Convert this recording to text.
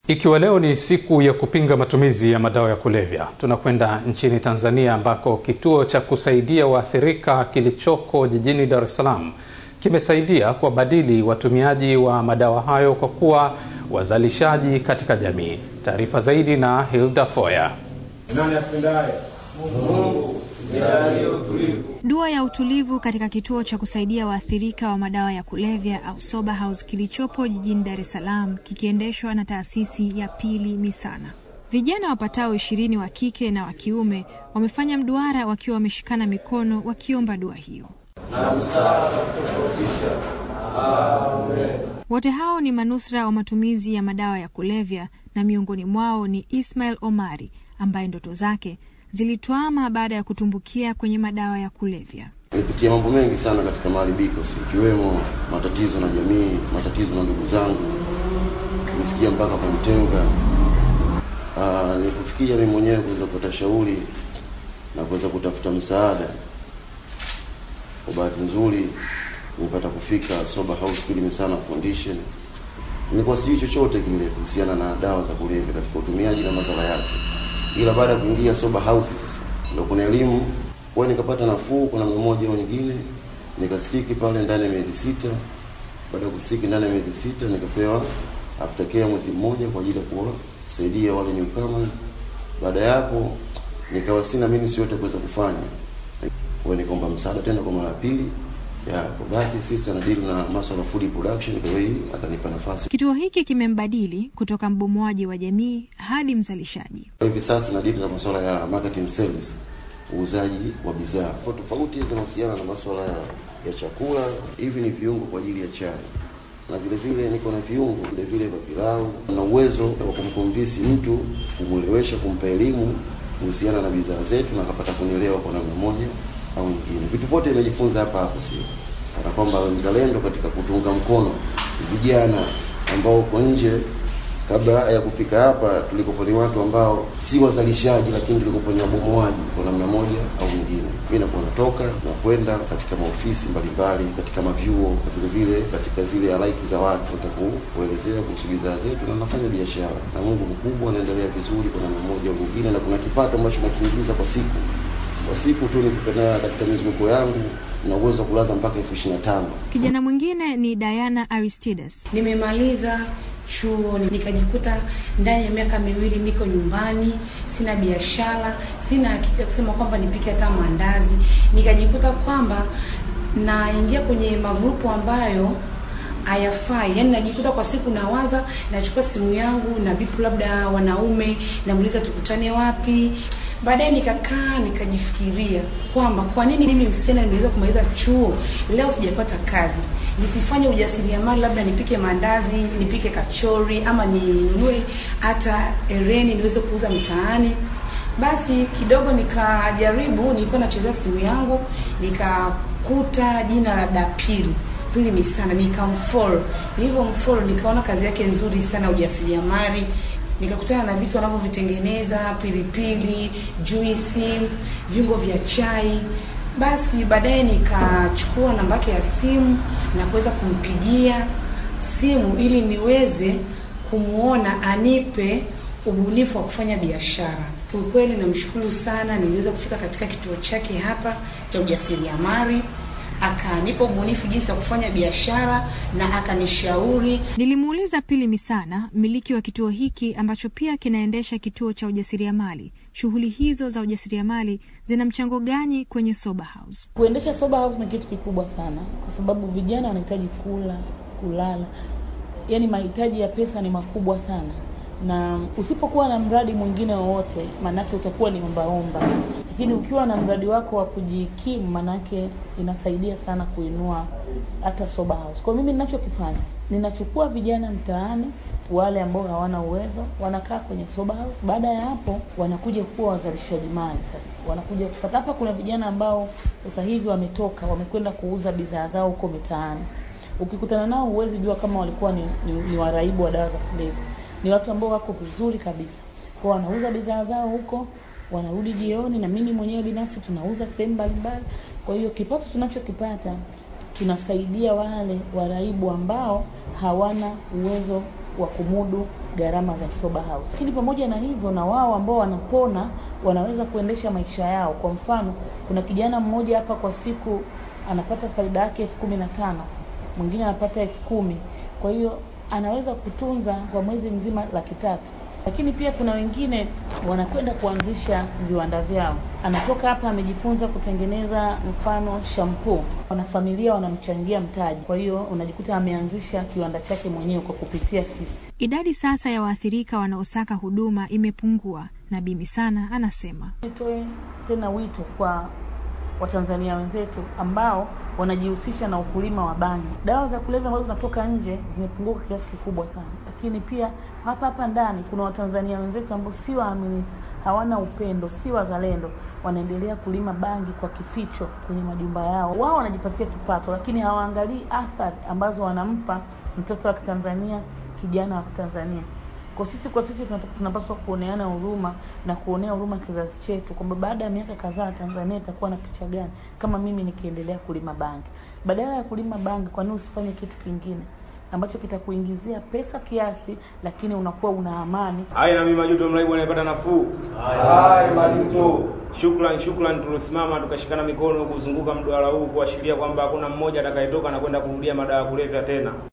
Ikiwa leo ni siku ya kupinga matumizi ya madawa ya kulevya, tunakwenda nchini Tanzania ambako kituo cha kusaidia waathirika kilichoko jijini Dar es Salaam kimesaidia kuwabadili watumiaji wa madawa hayo kwa kuwa wazalishaji katika jamii. Taarifa zaidi na Hilda Foya. Nani apendaye Mungu jalie utulivu. Dua ya utulivu katika kituo cha kusaidia waathirika wa madawa ya kulevya au sober house kilichopo jijini Dar es Salaam kikiendeshwa na taasisi ya Pili Misana. Vijana wapatao ishirini wa kike na wa kiume wamefanya mduara wakiwa wameshikana mikono wakiomba dua hiyo. Na msaada kutofautisha. Amen. Wote hao ni manusra wa matumizi ya madawa ya kulevya na miongoni mwao ni Ismail Omari ambaye ndoto zake zilitwama baada ya kutumbukia kwenye madawa ya kulevya. Nimepitia mambo mengi sana katika maharibiko, ikiwemo matatizo na jamii, matatizo na ndugu zangu, nimefikia mpaka kunitenga. Nilipofikia mimi mwenyewe kuweza kupata shauri na kuweza kutafuta msaada, kwa bahati nzuri nimepata kufika Sober House Pili Misana Foundation. Nilikuwa sijui chochote kile kuhusiana na dawa za kulevya katika utumiaji na madhara yake, ila baada ya kuingia Sober House sasa ndio kuna elimu kwa nikapata nafuu kwa namna moja au nyingine, nikastiki pale ndani ya miezi sita. Baada ya kustiki ndani ya miezi sita, nikapewa aftercare mwezi mmoja kwa ajili ya kuwasaidia wale newcomers. Baada ya hapo, nikawa sina mimi yote kuweza kufanya, kwa nikaomba msaada tena kwa mara ya pili ya kwa bahati sisi anadili na masuala food production, kwa hiyo akanipa nafasi. Kituo hiki kimembadili kutoka mbomoaji wa jamii hadi mzalishaji. Hivi sasa nadili na masuala ya marketing sales uuzaji wa bidhaa kwa tofauti zinahusiana na masuala ya, ya chakula. Hivi ni viungo kwa ajili ya chai, na vile vile niko na viungo vile vile vya pilau, na uwezo wa kumkomvisi mtu, kumwelewesha, kumpa elimu kuhusiana na bidhaa zetu, na akapata kunielewa kwa namna moja au nyingine. Vitu vyote nimejifunza hapa hapa, sio kana kwamba mzalendo katika kutunga mkono vijana ambao uko nje kabla ya kufika hapa tulikopo ni watu ambao si wazalishaji, lakini tulikopo ni wabomoaji kwa namna moja au nyingine. Mimi nakuwa natoka na kwenda katika maofisi mbalimbali, katika mavyuo, vile vile katika zile halaiki za watu kuelezea kuhusu bidhaa zetu, na nafanya biashara na Mungu mkubwa, naendelea vizuri kwa namna moja au nyingine, na kuna kipato ambacho nakiingiza kwa siku kwa siku tu nikipenda katika mizunguko yangu na uwezo wa kulaza mpaka elfu ishirini na tano. Kijana mwingine ni Diana Aristides. Nimemaliza chuo nikajikuta ndani ya miaka miwili niko nyumbani, sina biashara, sina akili ya kusema kwamba nipike hata maandazi. Nikajikuta kwamba naingia kwenye magrupu ambayo hayafai, yaani najikuta kwa siku nawaza, nachukua simu yangu na bipu labda wanaume, namuuliza tukutane wapi. Baadaye nikakaa nikajifikiria kwamba kwa nini mimi msichana nimeweza kumaliza chuo leo sijapata kazi, nisifanye ujasiriamali, labda nipike maandazi, nipike kachori, ama ninunue hata ereni niweze kuuza mitaani. Basi kidogo nikajaribu, nilikuwa nachezea simu yangu, nikakuta jina la Dapili Pili Misana, nikamfollow. Nilivyomfollow nikaona kazi yake nzuri sana, ujasiriamali nikakutana na vitu wanavyovitengeneza, pilipili, juisi, viungo vya chai. Basi baadaye nikachukua namba yake ya simu na kuweza kumpigia simu ili niweze kumuona anipe ubunifu wa kufanya biashara. Kiukweli namshukuru sana, niliweza kufika katika kituo chake hapa cha ujasiriamali akanipa ubunifu jinsi ya kufanya biashara na akanishauri. Nilimuuliza Pili Misana, mmiliki wa kituo hiki ambacho pia kinaendesha kituo cha ujasiriamali, shughuli hizo za ujasiriamali zina mchango gani kwenye Sober House? Kuendesha Sober House ni kitu kikubwa sana, kwa sababu vijana wanahitaji kula, kulala, yaani mahitaji ya pesa ni makubwa sana na usipokuwa na mradi mwingine wowote, maanake utakuwa ni ombaomba, lakini ukiwa na mradi wako wa kujikimu, maanake inasaidia sana kuinua hata Sober House. Kwa mimi ninachokifanya, ninachukua vijana mtaani, wale ambao hawana uwezo, wanakaa kwenye Sober House. Baada ya hapo, wanakuja kuwa wazalishaji mali. Sasa wanakuja kupata hapa. Kuna vijana ambao sasa hivi wametoka, wamekwenda kuuza bidhaa zao huko mitaani. Ukikutana nao, huwezi jua kama walikuwa ni, ni, ni waraibu wa dawa za kulevya ni watu ambao wako vizuri kabisa, kwa wanauza bidhaa zao huko, wanarudi jioni, na mimi mwenyewe binafsi tunauza sehemu mbalimbali. Kwa hiyo kipato tunachokipata tunasaidia wale waraibu ambao hawana uwezo wa kumudu gharama za sober house. Lakini pamoja na hivyo, na wao ambao wanapona wanaweza kuendesha maisha yao. Kwa mfano, kuna kijana mmoja hapa kwa siku anapata faida yake elfu kumi na tano mwingine anapata elfu kumi kwa hiyo anaweza kutunza kwa mwezi mzima laki tatu lakini pia kuna wengine wanakwenda kuanzisha viwanda vyao. Anatoka hapa amejifunza kutengeneza mfano shampoo, wanafamilia wanamchangia mtaji, kwa hiyo unajikuta ameanzisha kiwanda chake mwenyewe kwa kupitia sisi. Idadi sasa ya waathirika wanaosaka huduma imepungua, na Bimi Sana anasema Nitoe tena wito kwa Watanzania wenzetu ambao wanajihusisha na ukulima wa bangi. Dawa za kulevya ambazo zinatoka nje zimepungua kwa kiasi kikubwa sana, lakini pia hapa hapa ndani kuna Watanzania wenzetu ambao si waaminifu, hawana upendo, si wazalendo, wanaendelea kulima bangi kwa kificho kwenye majumba yao. Wao wanajipatia kipato, lakini hawaangalii athari ambazo wanampa mtoto wa Kitanzania, kijana wa Kitanzania. Kwa sisi kwa sisi tunapaswa kuoneana huruma na kuonea huruma kizazi chetu, kwamba baada ya miaka kadhaa Tanzania itakuwa na picha gani kama mimi nikiendelea kulima bangi. Badala ya kulima bangi, kwa nini usifanye kitu kingine ambacho kitakuingizia pesa kiasi, lakini unakuwa una amani. Hai na mimi majuto mraibu anayepata nafuu. Hai majuto. Shukran, shukran, tulosimama tukashikana mikono kuzunguka mduara huu kuashiria kwamba hakuna mmoja atakayetoka na kwenda kurudia madawa ya kulevya tena.